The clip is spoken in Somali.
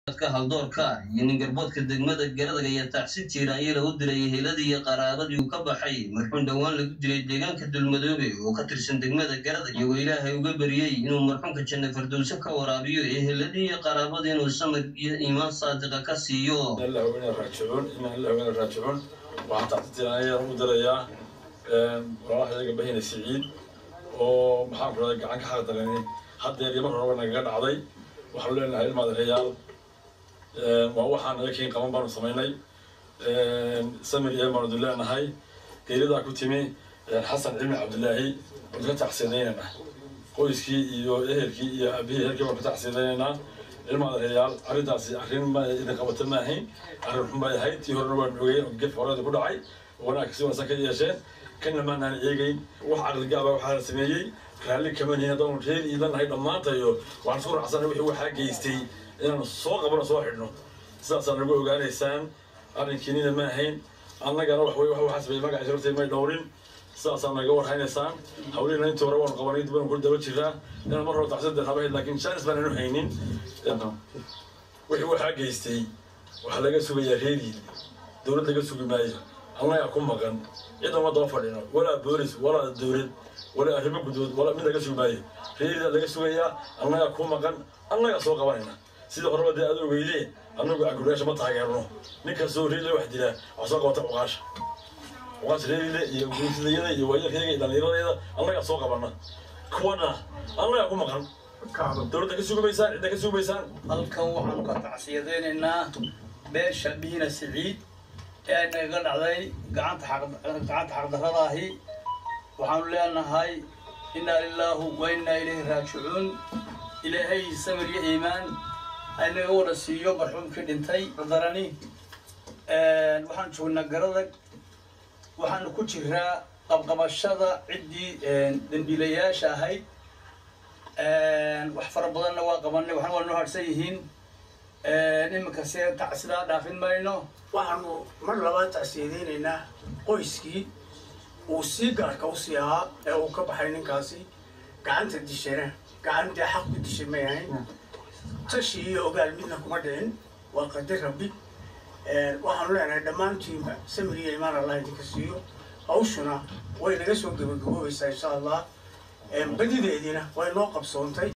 ka haldoorka iyo ningarboodka degmada garadaga iyo tacsi jiiraanyela u diray heeladii iyo qaraabadii uu ka baxay marxuun dhowaan lagu dilay deegaanka dulmadoobe oo ka tirsan degmada garadag iyagoo ilaahay uga beriyey inuu marxuunka janna fardowso ka waraabiyo ee heeladii iyo qaraabadii inuu samir iyo iimaan saadiqa ka siiyo raajicuun waxaan tacsi jiiraanyela u dirayaa walaalahayaga bahina siciid oo maxaan ku rahday gacan ka xaqdarani haddeer iyo mar horeba nagaga dhacday waxaanu leenahay ilmaadareyaal waa waxaan ayakiin qaban baanu samaynay samir iyo baanu leenahay geeridaa ku timi xasan cilmi cabdilaahi waanu ka tacsiidaynaynaa qoyskii iyo ehelkii iyo abihii ehelkii baanu ka tacsiidaynaynaa ilmaadareyaal arrintaasi arrin ma idin qabata ma ahayn arrin xun bay ahayd tii horena waan ogey oo gef horeeda ku dhacay wanaag si wanaagsan ka yeesheen kana maanaan eegeyn wax caqligaaba waxaa la sameeyey raalli kama nihin haddaanu reer iidan nahay dhammaantayo waxaan isku raacsanay wixii waxaa geystay inaanu soo qabano soo xidhno sidaasaa nagu ogaanaysaan arrinkiinina ma ahayn annagana wax wey waxaa sameeyey magaciisa hortay may dhowrin sidaasaa naga warhaynaysaan hawlihiina intii hore waanu qabanay dib baanu ku daba jiraa inaan mar hore tacsidan habahayd laakiin jaanis baananu haynin wixii waxaa geystay waxaa laga sugayaa reeriil dowlad laga sugi maayo annagaa ku maqan cidan ma daba fadhino walaa boolis walaa dowlad walaa arrimo gudood walaa mid laga sugi maayo reeridaa laga sugayaa annagaa ku maqan annagaa soo qabanayna sida horeba dee aad ogeydee annagu aguraasha ma taageerno nin kastoo reerile wax dilaa wax soo qabata cuqaasha cuqaasha reerile iyo guursidayada iyo waayarkayga iyo dhallinyaradeeda annagaa soo qabana kuwana annagaa ku maqan dowladda ka sugumaysaan cidda ka sugumaysaan halkan waxaanu ka tacsiyadaynaynaa beesha biina siciid ee nagaga dhacday gacanta gacanta xaqdarradaahi waxaanu leenahay innaa lilaahu wa innaa ilayhi raajicuun ilaahay samir iyo iimaan aynaga wada siiyo marxuumkii dhintay darani waxaan joognaa garadag waxaanu ku jiraa qabqabashada ciddii dembiilayaasha ahayd wax fara badanna waa qabanay waxna waa noo harsan yihiin iminka se tacsidaa dhaafin mayno waxaanu mar labaad tacsiyadaynaynaa qoyskii uu sii gaarka u sii ahaa ee uu ka baxay ninkaasi gacanta dishana gacan dee xaq ku dishay may ahayn tashi iyo ogaal midna kuma dhicin waa qadar rabbi waxaanu leenahay dhammaantiinba samir iyo imaan allah idinka siiyo hawshuna way naga soo gebagaboobaysaa insha allah badideediina way noo qabsoontay